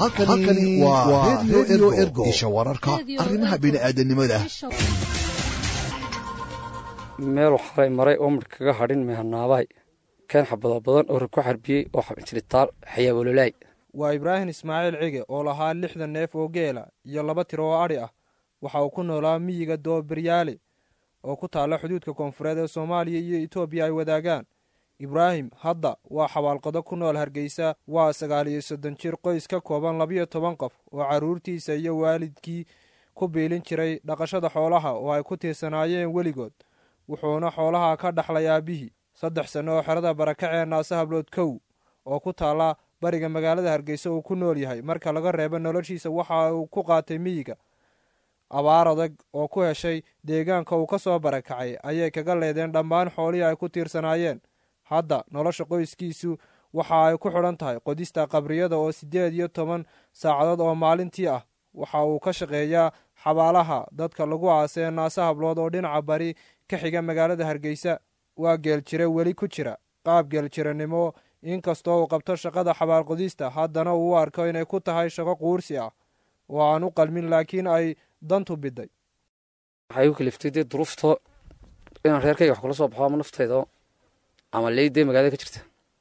halkani waa redio ergo isha wararka arrimaha bini'aadanimada meel waxalay maray oo midh kaga hadhin mehanaabahay keen xabado badan oo rag ku xarbiyey oo xabinjiritaal xayaabololaay waa ibraahim ismaaciil cige oo lahaa lixdan neef oo geela iyo laba tiro oo adhi ah waxa uu ku noolaa miyiga dooberyaale oo ku taalla xuduudka koonfureed ee soomaaliya iyo etoobiya ay wadaagaan ibraahim hadda waa xabaalqado ku nool hargeysa waa sagaal iyo soddon jir qoys ka kooban labiyo toban qof oo carruurtiisa iyo waalidkii ku biilin jiray dhaqashada xoolaha oo ay ku tiirsanaayeen weligood wuxuuna xoolaha ka dhaxlay aabbihii saddex sanno oo xerada barakacee naase hablood kow oo ku taalla bariga magaalada hargeysa uu ku nool yahay marka laga reebo noloshiisa waxa uu ku qaatay miyiga abaar adag oo ku heshay deegaanka uu ka soo barakacay ayay kaga leedeen dhammaan xoolihii ay ku tiirsanaayeen hadda nolosha qoyskiisu waxa ay ku xidhan tahay qodista qabriyada oo siddeed iyo toban saacadood oo maalintii ah waxa uu ka shaqeeyaa xabaalaha dadka lagu aasee naase hablood oo dhinaca bari ka xiga magaalada hargeysa waa geeljire weli ku jira qaab geeljiranimo inkastoo uu qabto shaqada xabaalqodista haddana uu u arko inay ku tahay shaqo quursi ah oo aan u qalmin laakiin ay dantu biday waxay igu kaliftay dee duruufto inaan reerkayga wax kula soo baxo ama naftayda ama leydee magaalada ka jirta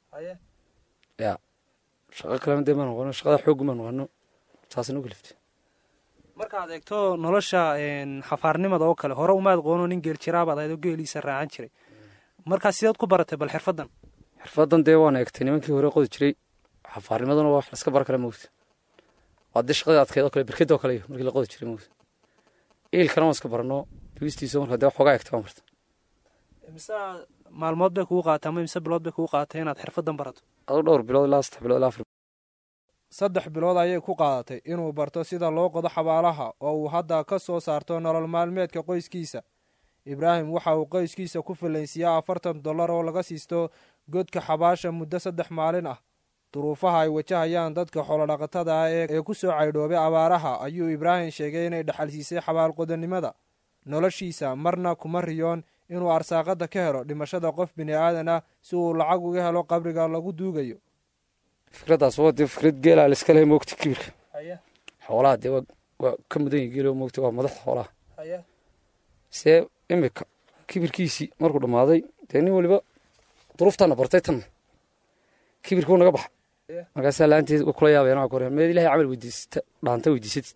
ya shaqo kalena dee ma noqono shaqada xooggu ma noqono taasna u kaliftay markaad eegto nolosha xafaarnimada oo kale hore umaad qoono nin geeljiraabaad ahayd oo geeliisa raacan jiray markaa sideed ku baratay bal xirfaddan xirfaddan dee waan eegtay nimankii hore qodi jiray xafaarnimaduna waa wax laska bara kale moogta waa dee shaqadii adkeed oo kale berked oo kale iyo markii la qodi jiray moogta iilkana waan iska barano dugistiisa marka dee waxoogaa eegtay waan barta mise maalmood bay kugu qaatay ama mise bilood bay kugu qaatay inaad xirfaddan barato aduu dhowr bilood ilaa saddex bilood ilaa afar saddex bilood ayay ku qaadatay inuu barto sida loo qodo xabaalaha oo uu hadda ka soo saarto nolol maalmeedka qoyskiisa ibraahim waxa uu qoyskiisa ku filaynsiiyaa afartan dollar oo laga siisto godka xabaasha muddo saddex maalin ah duruufaha ay wajahayaan dadka xoolodhaqatada ah ee ku soo caydhoobay abaaraha ayuu ibraahim sheegay inay dhaxalsiisay xabaalqodannimada noloshiisa marna kuma riyoon inuu arsaaqadda ka helo dhimashada qof bini aadan ah si uu lacag uga helo qabriga lagu duugayo fikraddaas waa dee fikrad geelaa la iska lehay moogta kibirka xoolaha dee waa ka mudan yahi geelo moogta waa madaxda xoolaha see imika kibirkiisii markuu dhammaaday dee nin weliba duruuftaana bartay tan kibirkuu naga baxa markaasaa laanteed kula yaabeen waa kore meed ilahay camal weydiisata dhaanta weydiisatid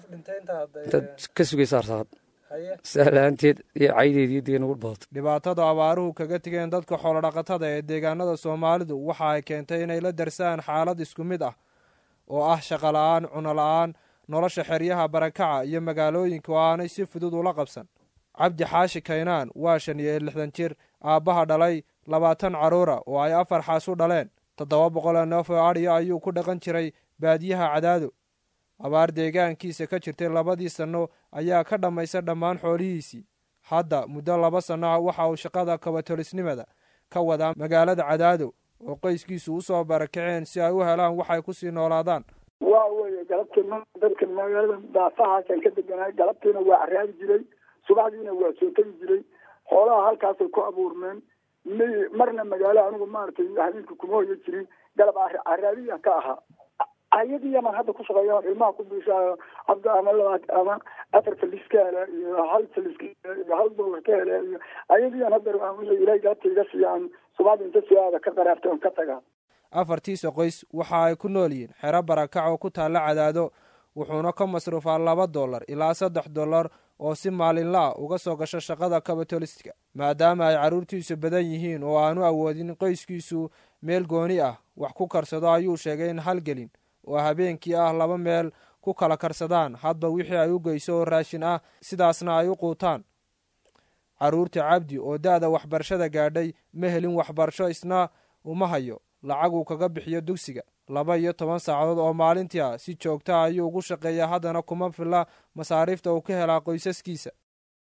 intaad ka sugaysa arsaaqad saa la-aanteed iyo caydeed iyo dee nagu badato dhibaatada abaaruhu kaga tegeen dadka xoolodhaqatada ee deegaanada soomaalidu waxa ay keentay inay la darsaan xaalad isku mid ah oo ah shaqo la-aan cuno la-aan nolosha xeryaha barakaca iyo magaalooyinka oo aanay si fudud ula qabsan cabdi xaashi kaynaan waa shan iyo lixdan jir aabbaha dhalay labaatan carruura oo ay afar xaas u dhaleen toddoba boqoloo neef oo adhiya ayuu ku dhaqan jiray baadiyaha cadaado abaar deegaankiisa ka jirtay labadii sanno ayaa ka dhammaysa dhammaan xoolihiisii hadda muddo laba sanno ah waxa uu shaqada kabatolisnimada ka wadaa magaalada cadaado oo qoyskiisu u soo barakaceen si ay u helaan waxay ku sii noolaadaan waa weye galabtii dadka magaalada daafahaasaan ka deganaay galabtiina waa caraabi jiray subaxdiina waa soo tegi jiray xoolaha halkaasay ku abuurmeen marna magaalo anigu maaragtay habeenka kuma hoyo jirin galab caraabiya ka ahaa ayadiiyaman hadda ku shaqeeya ilmaha ku biishaayo hadda ama labaat ama afar falis ka hele iyo hal falis ka hele iyo hal dollar ka hele iyo ayadiiyan hadda wixii ilahay galabta iga siiyaan subaxda inta soo aada ka qaraartay on ka tagaa afartiisa qoys waxa ay ku nool yihiin xero barakac oo ku taalla cadaado wuxuuna ka masruufaa laba dollar ilaa saddex dollar oo si maalinla ah uga soo gasho shaqada kabatoliska maadaama ay carruurtiisu badan yihiin oo aanu awoodin qoyskiisu meel gooni ah wax ku karsado ayuu sheegay in halgelin oo habeenkii ah laba meel ku kala karsadaan hadba wixii ay u geyso oo raashin ah sidaasna ay u quutaan carruurta cabdi oo da-da waxbarashada gaadhay ma helin waxbarasho isna uma hayo lacag uu kaga bixiyo dugsiga laba iyo toban saacadood oo maalintii ah si joogta ayuu ugu shaqeeyaa haddana kuma filla masaariifta uu ka helaa qoysaskiisa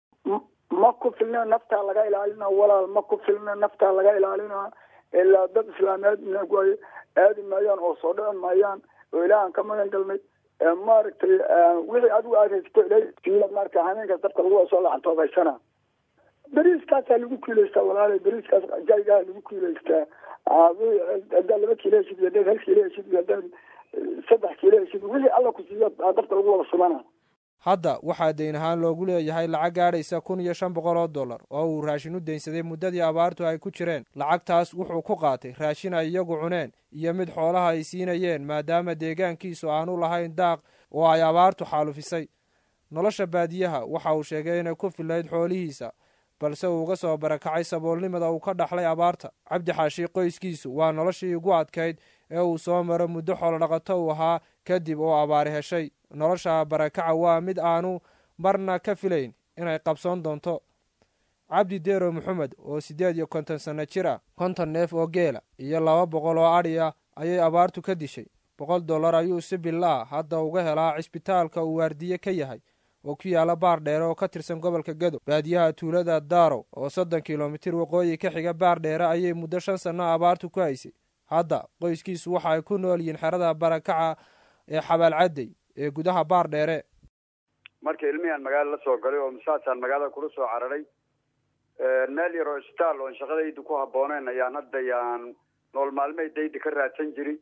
ma ku filna naftaa laga ilaalina walaal ma ku filna naftaa laga ilaalina ilaa dad islaameed way aadi maayaan oo soo dhici maayaan oo ilaahan ka magan galnay maaragtay wixii adigu aad haysato ilaa marka hameenkaas dabka lagu soo lacantoobaysana beriiskaasaa lagu kiilaystaa walaala beriiskaas jaygaa lagu kiilaystaa haddaad laba kiilo heshid iyo haddaad hal kiilo heshid iyo haddaad saddex kiilo heshid wixii alla ku siiyo dabta lagu wada shubana hadda waxaa deyn ahaan loogu leeyahay lacag gaadhaysa kun iyo shan boqol oo dollar oo uu raashin u deynsaday muddadii abaartu ay ku jireen lacagtaas wuxuu ku qaatay raashin ay iyagu cuneen iyo mid xoolaha ay siinayeen maadaama deegaankiisu aanu lahayn daaq oo ay abaartu xaalufisay nolosha baadiyaha waxa uu sheegay inay ku filayd xoolihiisa balse uu uga soo barakacay saboolnimada uu ka dhaxlay abaarta cabdi xaashi qoyskiisu waa noloshii ugu adkayd ee uu soo maro muddo xoolodhaqato uu ahaa kadib oo abaari heshay nolosha barakaca waa mid aanu marna ka filayn inay qabsoon doonto cabdi deero maxamed oo siddeed iyo konton sanno jir ah konton neef oo geela iyo laba boqol oo adhi ah ayay abaartu ka dishay boqol dollar ayuu si billa ah hadda uga helaa cisbitaalka uu waardiye ka yahay oo ku yaala baar dheere oo ka tirsan gobolka gedo baadiyaha tuulada darow oo soddon kilomitir waqooyi ka xiga baar dheere ayay muddo shan sanno abaartu ku haysay hadda qoyskiisu waxa ay ku nool yihiin xerada barakaca ee xabaalcaddey ee gudaha baar dheere marka ilmihiaan magaalo la soo galay oo masaasaan magaalada kula soo cararay meel yaroo isbitaal oon shaqadayda ku habbooneyn ayaan hadda yaan nool maalmeedayda ka raadsan jiri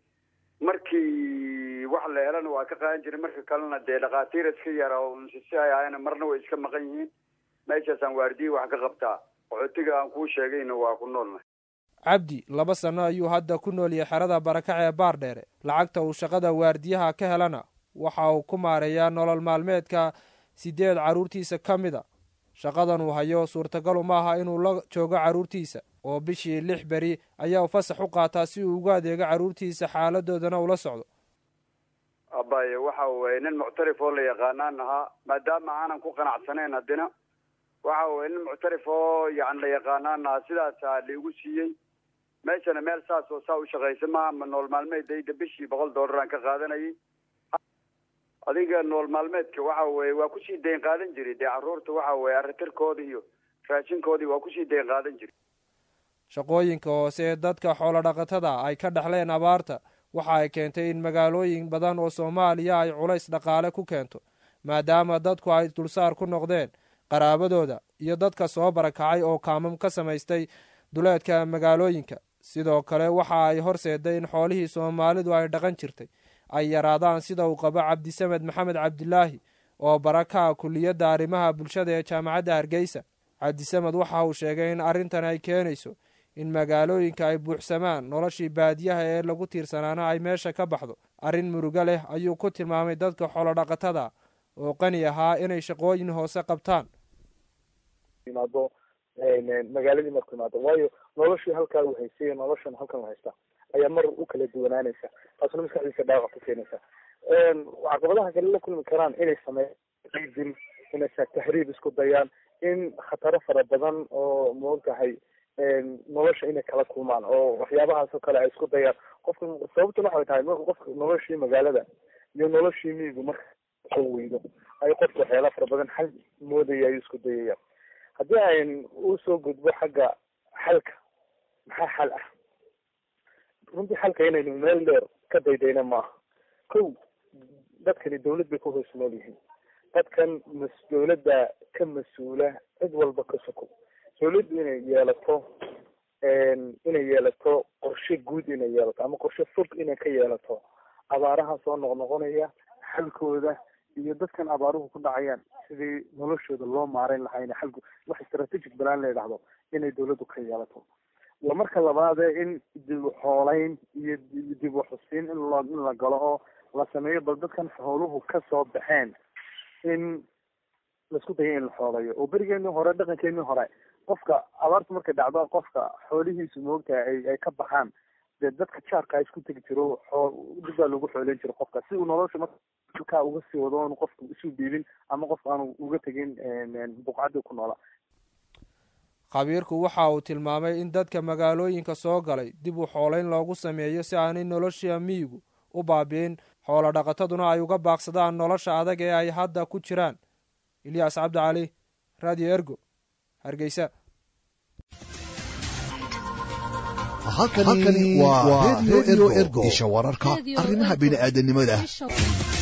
markii wax la helana waa ka qaadan jiray marka kalena dee dhakhaatiir iska yara oo si ay ahayna marna way iska maqan yihiin meeshaasaan waardiye wax ka qabtaa qaxootiga aan kuu sheegayna waa ku noolnahay cabdi laba sanno ayuu hadda ku nool yahay xerada barakaca ee baar dheere lacagta uu shaqada waardiyaha ka helana waxa uu ku maareeyaa nolol maalmeedka siddeed carruurtiisa ka mid a shaqadan uu hayo suurtagalu ma aha inuu la joogo carruurtiisa oo bishii lix beri ayaa fasax u qaataa si uu ugu adeego carruurtiisa xaaladoodana ula socdo abaye waxa weye nin muctarif oo la yaqaanaan ahaa maadaama aanan ku qanacsanayn haddina waxa weye nin muctarif oo yani la yaqaanaan ahaa sidaasaa laigu siiyey meeshana meel saas oo saa u shaqaysa maaha nool maalmeedayda bishii boqol dollar aan ka qaadanayay adiga nool maalmeedka waxa weye waa kusii dayn qaadan jiray dee carruurta waxa weye aritirkooda iyo raashinkoodii waa kusii dayn qaadan jiray shaqooyinka hoose ee dadka xoolodhaqatada ay ka dhexleen abaarta waxa ay keentay in magaalooyin badan oo soomaaliya ay culays dhaqaale ku keento maadaama dadku ay dulsaar ku noqdeen qaraabadooda iyo dadka soo barakacay oo kaamam ka samaystay duleedka magaalooyinka sidoo kale waxa ay horseeday in xoolihii soomaalidu ay dhaqan jirtay ay yaraadaan sida uu qabo cabdisamed maxamed cabdilaahi oo barakaha kuliyadda arrimaha bulshada ee jaamacadda hargeysa cabdisamed waxa uu sheegay in arrintan ay keenayso in magaalooyinka ay buuxsamaan noloshii baadiyaha ee lagu tiirsanaana ay meesha ka baxdo arrin murugo leh ayuu ku tilmaamay dadka xoolodhaqatada oo qani ahaa inay shaqooyin hoose qabtaan imaado magaaladii marku imaado waayo noloshii halkaa uu haystay noloshan halkan u haysta ayaa mar u kala duwanaanaysa taasna maskaxdiisa dhaawac ku keenaysa caqabadaha kale la kulmi karaan inay sameeyaan dil inay tahriib isku dayaan in khataro fara badan oo maogtahay nolosha inay kala kulmaan oo waxyaabahaas oo kale ay isku dayaan qofka sababtuna waxay tahay marka qofka noloshii magaalada iyo noloshii miyigu marka weydo ay qofka waxyaala fara badan xal moodaya ayuu isku dayaya haddii ayn usoo gudbo xagga xalka maxaa xal ah runtii xalka inaynu meel dheer ka daydayna maaha kow dadkani dawlad bay ku hoos nool yihiin dadkan mas dawladda ka mas-uula cid walba ka soko dawladdu inay yeelato inay yeelato qorshe guud inay yeelato ama qorshe fog inay ka yeelato abaaraha soo noqnoqonaya xalkooda iyo dadkan abaaruhu ku dhacayaan sidii noloshooda loo maareyn lahaa ina xalku wax strategic balaan la yidhaahdo inay dawladdu ka yeelato waa marka labaade in dib u xoolayn iyo dib u xusiin in lo in la galo oo la sameeyo bal dadkan xooluhu kasoo baxeen in laisku dayo in la xoolayo oo berigeenii hore dhaqankeenii hore qofka abaartu markay dhacdo qofka xoolihiisu moogtahay ay ay ka baxaan dee dadka jaarkaa isku tegi jiro xoo dib baa lagu xooleyn jiro qofka si uu nolosha markaa uga sii wado oonu qofka isu dhiibin ama qof aanu uga tegin buqcadii ku noolaa khabiirku waxa uu tilmaamay in dadka magaalooyinka soo galay dib u xoolayn loogu sameeyo si aanay nolosha miyigu u baabi'in xoolo dhaqataduna ay uga baaqsadaan nolosha adag ee ay hadda ku jiraan ilyaas cabdi cali radio ergo hargeysa halkani waa radio ergo isha wararka arrimaha bini'aadanimada